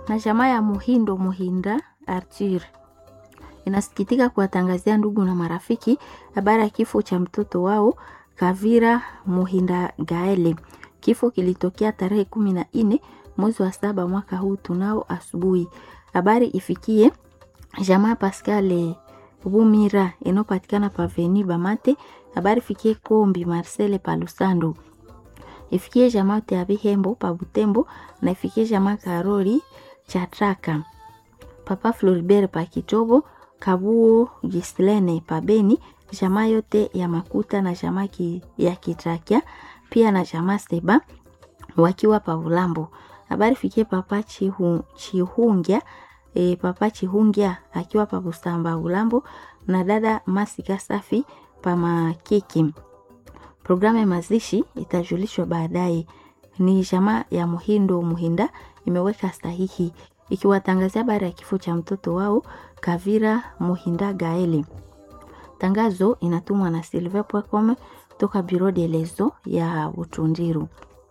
na jamaa ya Muhindo Muhinda Arthur inasikitika kuwatangazia ndugu na marafiki habari ya kifo cha mtoto wao Kavira Muhinda Gaele. Kifo kilitokea tarehe kumi na nne mwezi wa saba mwaka huu tunao asubuhi. Habari ifikie jamaa Pascal Bumira inayopatikana paveni Bamate. Habari ifikie Kombi Marcele Palusando, ifikie jamaa Teabihembo pa Butembo na ifikie jamaa Karoli Chatraka, Papa Floribert pa Kitobo, Kabuo Gislene pa Beni, jamaa yote ya Makuta na jamaa ki, ya Kitrakia pia na jamaa Seba wakiwa pa Ulambo. Habari fikie Papa Chihu, Chihungia e, Papa Chihungia akiwa pa Busamba Ulambo na dada Masika Safi pa Makiki. Programu ya mazishi itajulishwa baadaye. Ni jamaa ya Muhindo Muhinda imeweka sahihi ikiwatangazia habari ya kifo cha mtoto wao Kavira Muhinda Gaeli. Tangazo inatumwa na Silver Pwakome toka Biro de Lezo ya Utundiru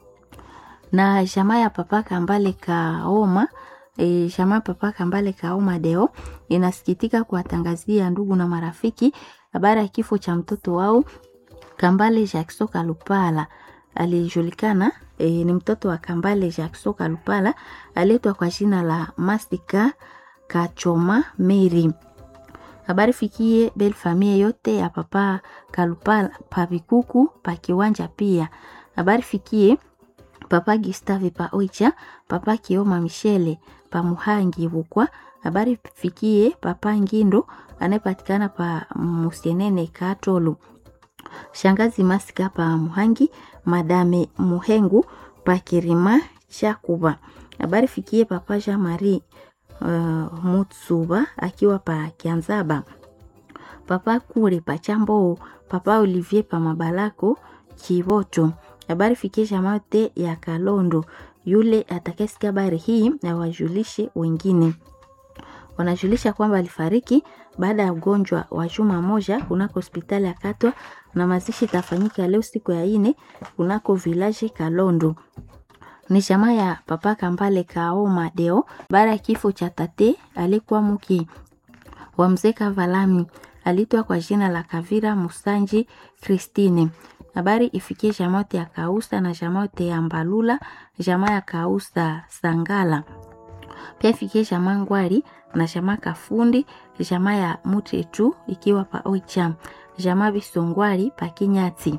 na jamaa ya Papa Kambale Kaoma e, jamaa Papa Kambale Kaoma Deo inasikitika kuwatangazia ndugu na marafiki habari ya kifo cha mtoto wao Kambale Jackson Kalupala alijulikana e, ni mtoto wa Kambale Jackson Kalupala aliitwa kwa jina la Masika Kachoma Mary. Habari fikie bel famille yote ya Papa Kalupala pa Bikuku pa Kiwanja pia. Habari fikie Papa Gustave pa Oicha, Papa Kioma Michele pa Muhangi Bukwa. Habari fikie Papa Ngindo anayepatikana pa Musienene Katolu. Shangazi Masika pa Muhangi, Madame Muhengu pa Kirima Chakuba. Habari fikie Papa Jean Marie uh, Mutsuba akiwa pa Kianzaba. Papa Kure pa Chambo, Papa Olivier pa Mabalako Kiboto. Habari fikie jamaa yote ya Kalondo. Yule atakayesikia habari hii na wajulishe wengine. Wanajulisha kwamba alifariki baada ya ugonjwa wa juma moja kunako hospitali ya Katwa na mazishi itafanyika leo siku ya ine kunako village Kalondo. Ni jamaa ya Papa Kambale Kaoma Deo baada ya kifo cha tate alikuwa mke wa mzee Kavalami aliitwa kwa jina la Kavira Musanji Christine. Habari ifikie jamaa yote ya Kausa na jamaa yote ya Mbalula, jamaa ya Kausa Sangala. Pia ifikie jamaa Ngwari na jamaa Kafundi, jamaa ya Mutetu ikiwa pa Oicha, jamaa Bisongwari pa Kinyati.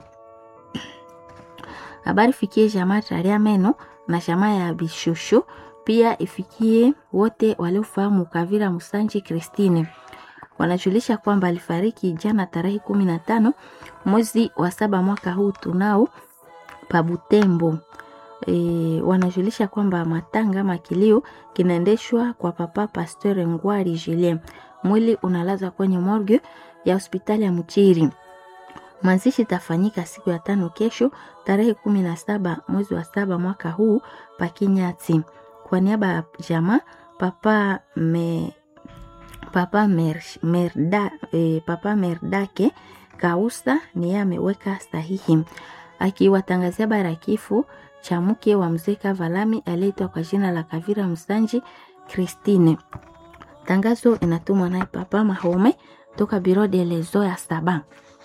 Habari ifikie jamaa Taria Meno na jamaa ya Bishosho, pia ifikie wote waliofahamu Kavira Musanji Christine. Wanajulisha kwamba alifariki jana tarehe kumi na tano mwezi wa saba mwaka huu tunao pa Butembo. E, wanajulisha kwamba matanga makilio kinaendeshwa kwa papa Pasteur Ngwari Julien. Mwili unalazwa kwenye morgue ya hospitali ya Mchiri. Mazishi itafanyika siku ya tano kesho tarehe kumi na saba mwezi wa saba mwaka huu pa Kinyati. Kwa niaba ya jamaa papa me, papa mer, merda, e, papa Merdake Kausa ni yeye ameweka sahihi akiwatangazia bara ya kifo cha mke wa mzee Kavalami aliyeitwa kwa jina la Kavira Msanji Christine. Tangazo inatumwa naye Papa Mahome toka Biro de Lezo ya Saba.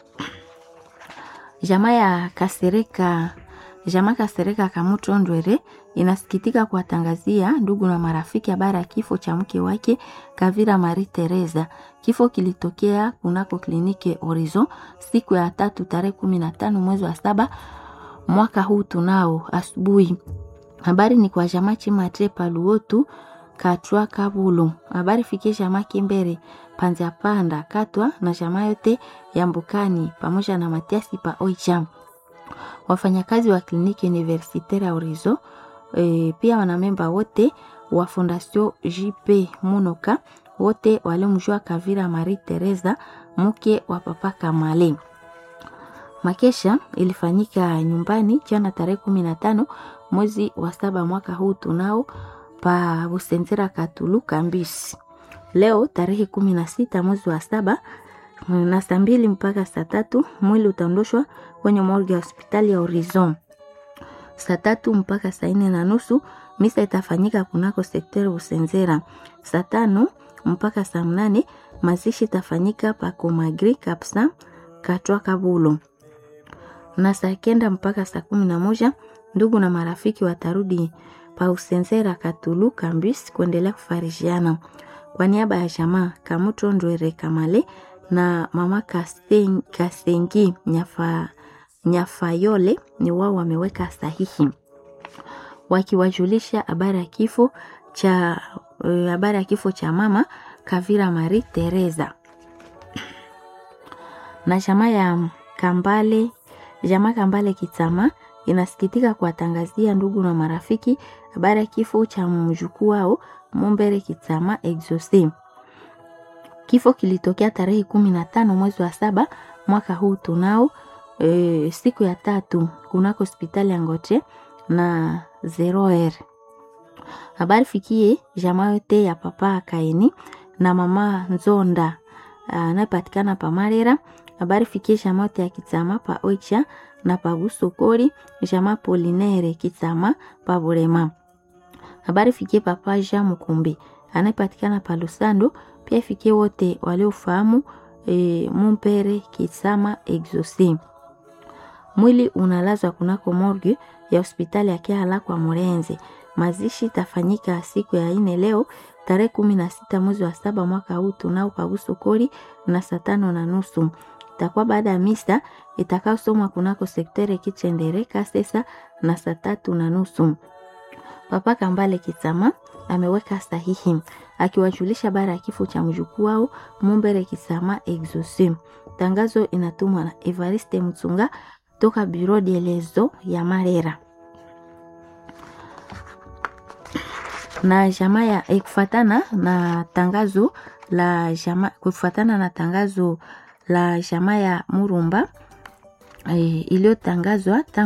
Jamaa ya Kasereka Jamaa Kasereka Kamuto Ndwere inasikitika kuwatangazia ndugu na marafiki habari ya kifo cha mke wake Kavira Marie Teresa. Kifo kilitokea kunako kliniki Horizon siku ya tatu tarehe kumi na tano mwezi wa saba mwaka huu tunao asubuhi. Habari ni kwa jamaa Chimatre Paluotu Katwa Kabulo. Habari fikie jamaa Kimbere Panza Panda Katwa na jamaa yote ya Mbukani pamoja na Matiasi pa Oicham wafanyakazi wa kliniki universitaire ya Horizon e, pia wanamemba wote wa Fondation JP Munoka wote waliomjua Kavira Marie Teresa mke wa Papa Kamale. Makesha ilifanyika nyumbani jana tarehe kumi na tano mwezi wa saba mwaka huu tunao pa Busenzera Katulu Kambisi. Leo tarehe kumi na sita mwezi wa saba na saa mbili mpaka saa tatu mwili utaondoshwa kwenye morgue ya hospitali ya Horizon. Saa tatu mpaka saa nne na nusu Misa itafanyika kunako sekteri Busenzera saa tano mpaka saa mnane. Mazishi itafanyika pa Komagri Kapsa Katwa Kabulo, na saa kenda mpaka saa kumi na moja ndugu na marafiki watarudi pa Usenzera Katulu Kambis kuendelea kufarishiana. Kwa niaba ya jamaa Kamuto Ndwere Kamale na mama Kasten, Kastengi Nyafa, Nyafayole ni wao wameweka sahihi wakiwajulisha habari ya kifo cha habari ya kifo cha mama Kavira Marie Teresa na jamaa ya Kambale jamaa Kambale Kitama inasikitika kuwatangazia ndugu na marafiki habari ya kifo cha mjukuu wao Mumbere Kitama Exauce. Kifo kilitokea tarehe kumi na tano mwezi wa saba mwaka huu tunao e, siku ya tatu kunako hospitali ya Ngoche na zeroer. Habari fikie jamaa yote ya papa Kaini na mama Nzonda anayepatikana pa Marera. Habari fikie jamaa yote ya Kitama pa Oicha na pa Busokori, jamaa Polinere Kitama pa Burema. Habari fikie papa Jean Mukumbi anayepatikana pa Lusando, pia ifikie wote waliofahamu e, Mumpere Kitama Exauce. Mwili unalazwa kunako morgue ya hospitali ya Kiala kwa Murenze. Mazishi itafanyika siku ya ine leo tarehe kumi na sita mwezi wa saba mwaka huu tunao paguso kori na saa tano na nusu itakuwa baada ya misa itakaosomwa kunako sektere Kichendere Kasesa na saa tatu na nusu. Papa Kambale Kitama ameweka sahihi akiwajulisha habari ya kifo cha mjukuu wao Mumbere Kitama Exauce. Tangazo inatumwa na Evariste Mtsunga toka Bureau de lezo ya Marera na jamaa ya kufatana na tangazo la jamaa kufatana na tangazo la jamaa ya Murumba e, iliyotangazwa